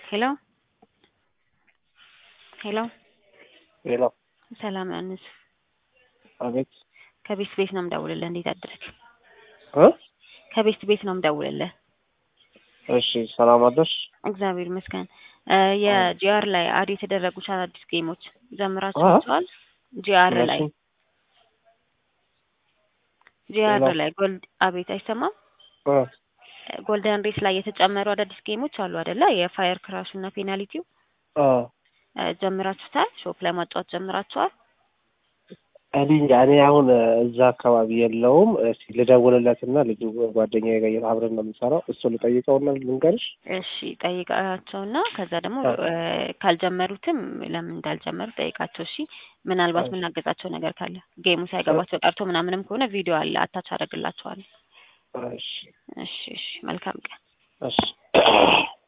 ሄሎ ሄሎ ሄሎ ሰላም ዮሐንስ አቤት ከቤት ቤት ነው የምደውልልህ። እንዴት አደርክ? እ ከቤት ቤት ነው የምደውልልህ። እሺ ሰላም አደርሽ? እግዚአብሔር ይመስገን። የጂአር ላይ አድ የተደረጉት አዳዲስ ጌሞች ጀምራችኋቸዋል? ጂአር ላይ እነሱም ጂአር ሌላ? ላይ ጎልድ አቤት አይሰማም? እ ጎልደን ሬስ ላይ የተጨመሩ አዳዲስ ጌሞች አሉ አይደለ? የፋየር ክራሹ እና ፔናልቲው አ እ ጀምራችሁታል? ሾፕ ላይ ማጫወት ጀምራችኋል? እኔ እንጃ እኔ አሁን እዛ አካባቢ የለውም። እስኪ ልደውልለትና ልጁ ጓደኛዬ ጋር አብረን ነው የምንሰራው። እሱ ልጠይቀውና ልንገርሽ። እሺ ጠይቃቸውና ከዛ ደግሞ አ እ ካልጀመሩትም ለምን እንዳልጀመሩ ጠይቃቸው። እሺ ምናልባት አ የምናገዛቸው ነገር ካለ ጌሙ ሳይገባቸው ቀርቶ ምናምንም ከሆነ ቪዲዮ አለ አታች አደርግላቸዋለሁ። እሺ እሺ እሺ መልካም ቀን። እሺ